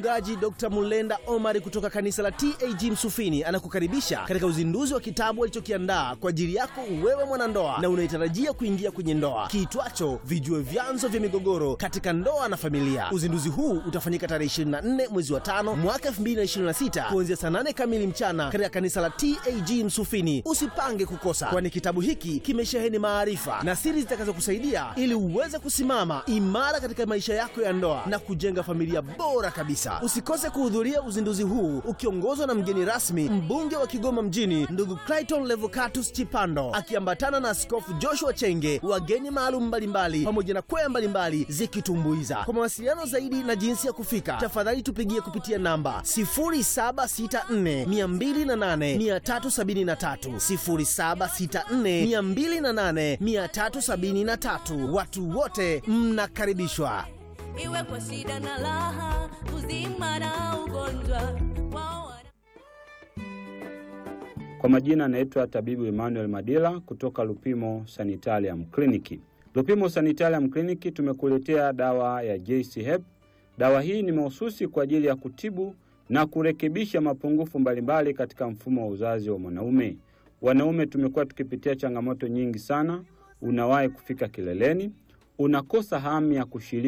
Mchungaji Dr. Mulenda Omari kutoka kanisa la TAG Msufini anakukaribisha katika uzinduzi wa kitabu alichokiandaa kwa ajili yako wewe mwanandoa na unayetarajia kuingia kwenye ndoa kiitwacho Vijue Vyanzo vya Migogoro katika Ndoa na Familia. Uzinduzi huu utafanyika tarehe 24 mwezi wa tano mwaka 2026 kuanzia saa 8 kamili mchana katika kanisa la TAG Msufini. Usipange kukosa, kwani kitabu hiki kimesheheni maarifa na siri zitakazokusaidia ili uweze kusimama imara katika maisha yako ya ndoa na kujenga familia bora kabisa. Usikose kuhudhuria uzinduzi huu ukiongozwa na mgeni rasmi, mbunge wa Kigoma mjini, ndugu Clayton Levocatus Chipando, akiambatana na Askofu Joshua Chenge, wageni maalum mbalimbali, pamoja na kwaya mbalimbali zikitumbuiza. Kwa mawasiliano zaidi na jinsi ya kufika, tafadhali tupigie kupitia namba 0764 208 373, 0764 208 373. Watu wote mnakaribishwa. iwe kwa shida na raha, uzima na ugonjwa wao wana- Kwa majina anaitwa tabibu Emmanuel Madila kutoka Lupimo Sanitarium Clinic. Lupimo Sanitarium Clinic tumekuletea dawa ya JC Hep. Dawa hii ni mahususi kwa ajili ya kutibu na kurekebisha mapungufu mbalimbali katika mfumo wa uzazi wa mwanaume. Wanaume tumekuwa tukipitia changamoto nyingi sana. Unawahi kufika kileleni, unakosa hamu ya kushiriki